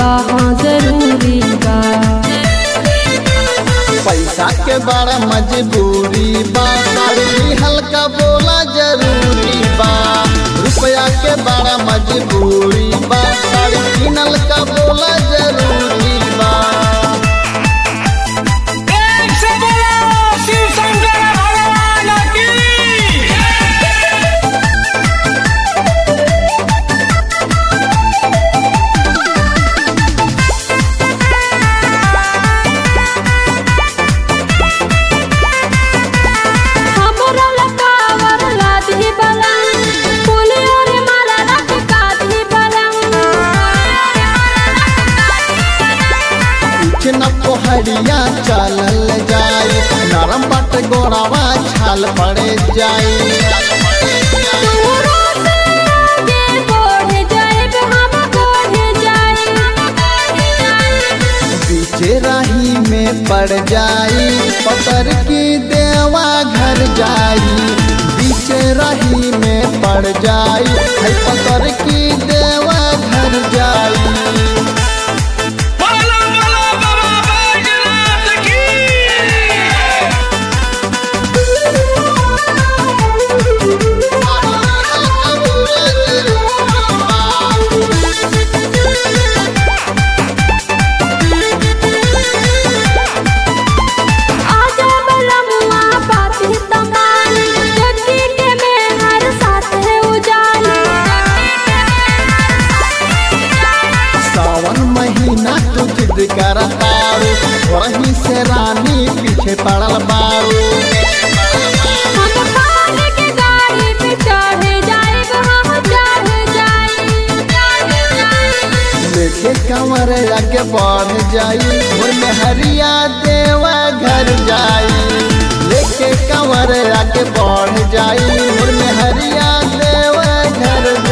बा हाँ जरूरी बा पैसा के बड़ा मजबूरी बा साड़ी हल्का बोला जरूरी बा रुपया के बड़ा मजबूरी बा साड़ी किनल का बोला जरूरी बा एक से बोलो शिव शंकर भगवान की हमरा लकावर लादी बलम फूलियों रे माला लटकाती बलम पीछे न पोहरिया चलल जाई नरम बट गोड़ावा छाल पड़े जाई दूरों से आगे बढ़ जाएब हम बढ़ जाएब पीछे राही में पड़ जाई पतर की देवा घर जाई पीछे राही में पड़ जाई है पतर की देवा घर जाई बोलो बोलो बाबा बैजनाथ की आजा बलमुआ पाती तमान जगी के में हर साथ है उजाला सावन महीना तू जिद कर तारू वहीं से रानी पीछे पड़ल बारू हम पाल के गाड़ी पे चढ़ जाएब हम चढ़ जाएब लेके कमर आगे बढ़ जाई मोर में हरिया देवा घर जाई लेके कमर आगे बढ़ जाई मोर में हरिया देवा घर